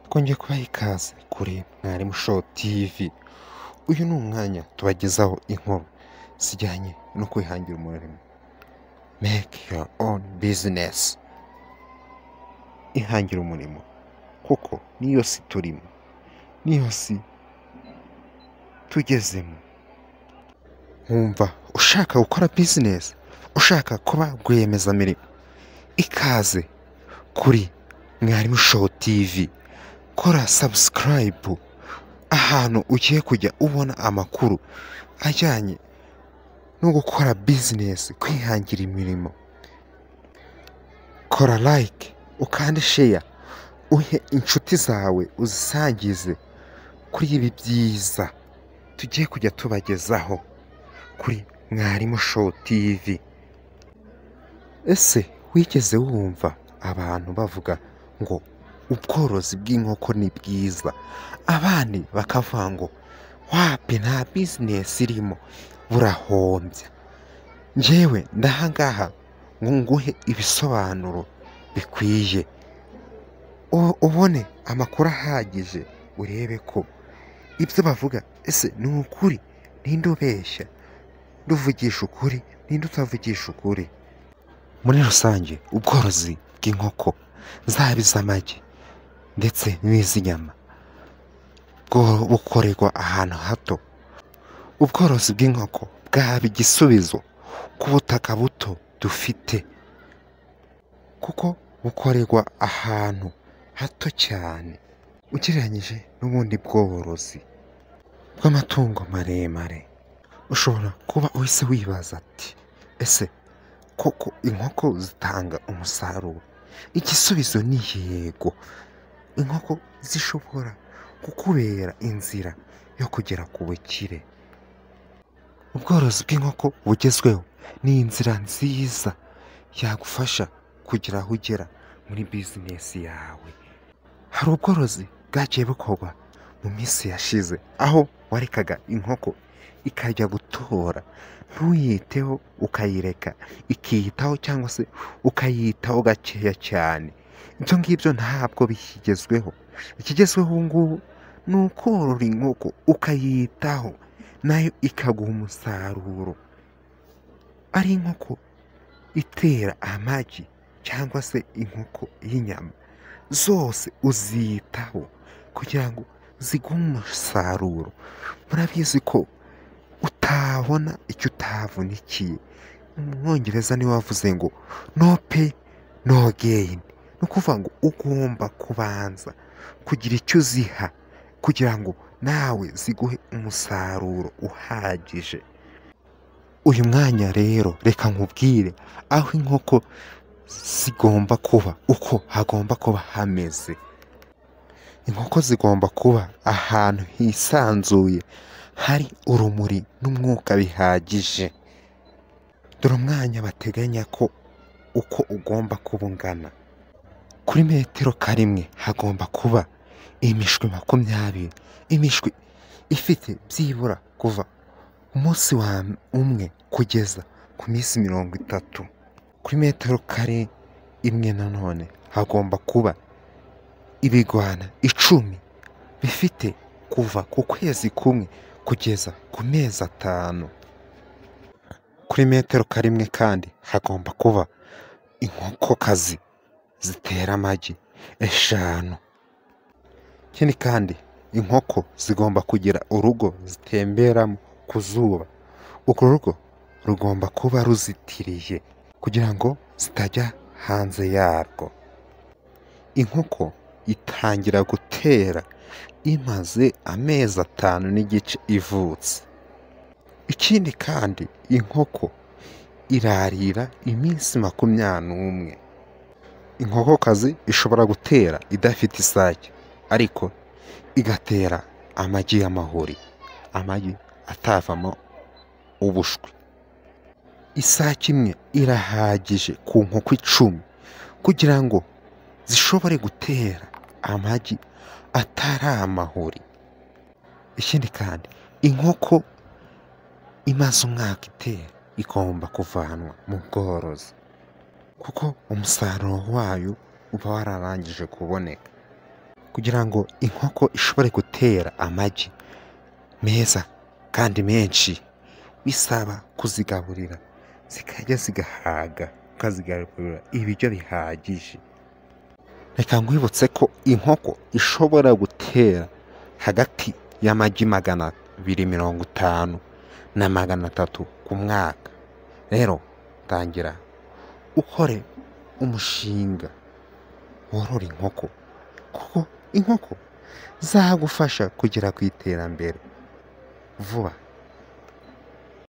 twongeye kubaha ikaze kuri mwarimu show tv uyu ni umwanya tubagezaho inkuru zijyanye no kwihangira umurimo make your own business ihangira umurimo kuko niyo si turimo niyo si tugezemo nkumva ushaka gukora business ushaka kuba rwiyemezamirimo ikaze kuri mwarimu show tv kora sabusikarayibu ahantu ugiye kujya ubona amakuru ajyanye no gukora bizinesi kwihangira imirimo kora layike ukande sheya uhe inshuti zawe uzisangize kuri ibi byiza tugiye kujya tubagezaho kuri mwarimu showu tivi ese wigeze wumva abantu bavuga ngo ubworozi bw'inkoko ni bwiza abandi bakavuga ngo wapi nta bizinesi irimo burahombya njyewe ndahangaha ngo nguhe ibisobanuro bikwiye u- ubone amakuru ahagije urebe ko ibyo bavuga ese ni ukuri ninde ubeshya nduvugisha ukuri ninde utavugisha ukuri muri rusange ubworozi bw'inkoko zaba iz'amagi ndetse n'iz'inyama bwo- bukorerwa ahantu hato ubworozi bw'inkoko bwaba igisubizo ku butaka buto dufite kuko bukorerwa ahantu hato cyane ugereranyije n'ubundi bworozi bw'amatungo maremare ushobora kuba uhise wibaza ati ese koko inkoko zitanga umusaruro igisubizo ni yego inkoko zishobora kukubera inzira yo kugera ku bukire ubworozi bw'inkoko bugezweho ni inzira nziza yagufasha kugera aho ugera muri bizinesi yawe hari ubworozi bwagiye bukorwa mu minsi yashize aho warekaga inkoko ikajya gutora ntuyiteho ukayireka ikiyitaho cyangwa se ukayitaho gakeya cyane ibyo ngibyo ntabwo bikigezweho ikigezweho ubu ngubu ni ukorora inkoko ukayitaho nayo ikaguha umusaruro ari inkoko itera amagi cyangwa se inkoko y'inyama zose uzitaho kugira ngo ziguhe umusaruro murabizi ko utabona icyo utavunikiye umwongereza niwe wavuze ngo no pay no gain ni ukuvuga ngo ugomba kubanza kugira icyo uziha kugira ngo nawe ziguhe umusaruro uhagije uyu mwanya rero reka nkubwire aho inkoko zigomba kuba uko hagomba kuba hameze inkoko zigomba kuba ahantu hisanzuye hari urumuri n'umwuka bihagije dore umwanya bateganya ko uko ugomba kuba ungana kuri metero karimwe hagomba kuba imishwi makumyabiri imishwi ifite byibura kuva umunsi wa umwe kugeza ku minsi mirongo itatu kuri metero kare imwe nanone hagomba kuba ibigwana icumi bifite kuva ku kwezi kumwe kugeza ku mezi atanu kuri metero karimwe kandi hagomba kuba inkokokazi zitera amagi eshanu ikindi kandi inkoko zigomba kugira urugo zitemberamo ku zuba urwo rugo rugomba kuba ruzitiriye kugira ngo zitajya hanze yarwo inkoko itangira gutera imaze amezi atanu n'igice ivutse ikindi kandi inkoko irarira iminsi makumyabiri n'umwe inkokokazi ishobora gutera idafite isake ariko igatera amagi y'amahuri amagi atavamo ubushwi isake imwe irahagije ku nkoko icumi kugira ngo zishobore gutera amagi atari amahuri ikindi kandi inkoko imaze umwaka itera igomba kuvanwa mu bworozi kuko umusaruro wayo uba wararangije kuboneka kugira ngo inkoko ishobore gutera amagi meza kandi menshi bisaba kuzigaburira zikajya zigahaga ukazigaburira ibiryo bihagije reka nkwibutse ko inkoko ishobora gutera hagati y'amagi magana abiri mirongo itanu na magana atatu ku mwaka rero tangira ukore umushinga worora inkoko kuko inkoko zagufasha kugera ku iterambere vuba